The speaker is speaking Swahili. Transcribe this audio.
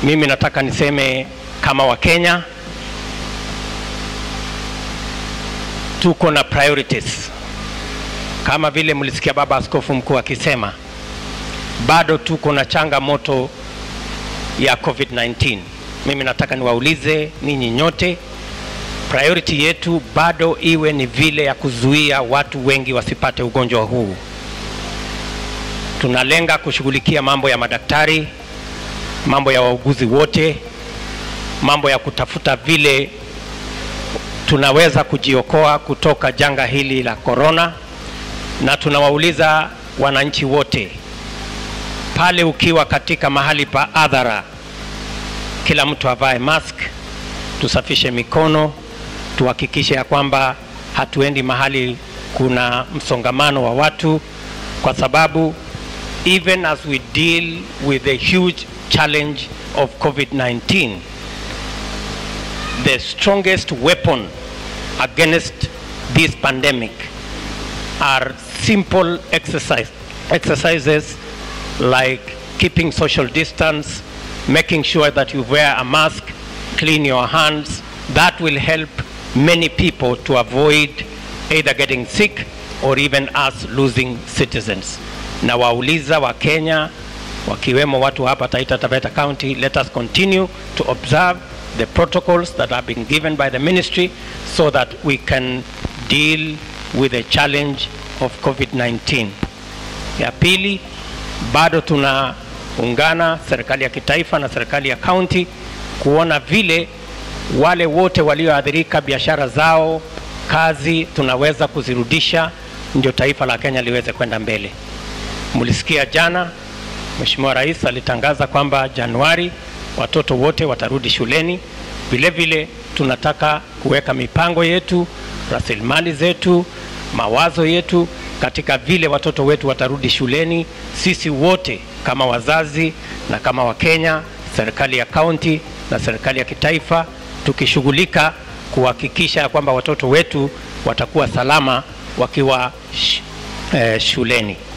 Mimi nataka niseme kama Wakenya tuko na priorities kama vile mlisikia baba askofu mkuu akisema, bado tuko na changamoto ya COVID-19. Mimi nataka niwaulize ninyi nyote, priority yetu bado iwe ni vile ya kuzuia watu wengi wasipate ugonjwa huu. Tunalenga kushughulikia mambo ya madaktari, mambo ya wauguzi wote, mambo ya kutafuta vile tunaweza kujiokoa kutoka janga hili la korona, na tunawauliza wananchi wote pale, ukiwa katika mahali pa hadhara, kila mtu avae mask, tusafishe mikono, tuhakikishe ya kwamba hatuendi mahali kuna msongamano wa watu, kwa sababu even as we deal with the huge challenge of COVID-19 the strongest weapon against this pandemic are simple exercise, exercises like keeping social distance, making sure that you wear a mask, clean your hands. That will help many people to avoid either getting sick or even us losing citizens. Na wauliza wa Kenya wakiwemo watu hapa Taita Taveta County, let us continue to observe the protocols that have been given by the ministry so that we can deal with the challenge of COVID-19. Ya pili, bado tunaungana serikali ya kitaifa na serikali ya kaunti kuona vile wale wote walioathirika biashara zao, kazi tunaweza kuzirudisha ndio taifa la Kenya liweze kwenda mbele. Mlisikia jana Mheshimiwa Rais alitangaza kwamba Januari watoto wote watarudi shuleni. Vile vile tunataka kuweka mipango yetu, rasilimali zetu, mawazo yetu katika vile watoto wetu watarudi shuleni. Sisi wote kama wazazi na kama Wakenya, serikali ya kaunti na serikali ya kitaifa, tukishughulika kuhakikisha kwamba watoto wetu watakuwa salama wakiwa sh eh, shuleni.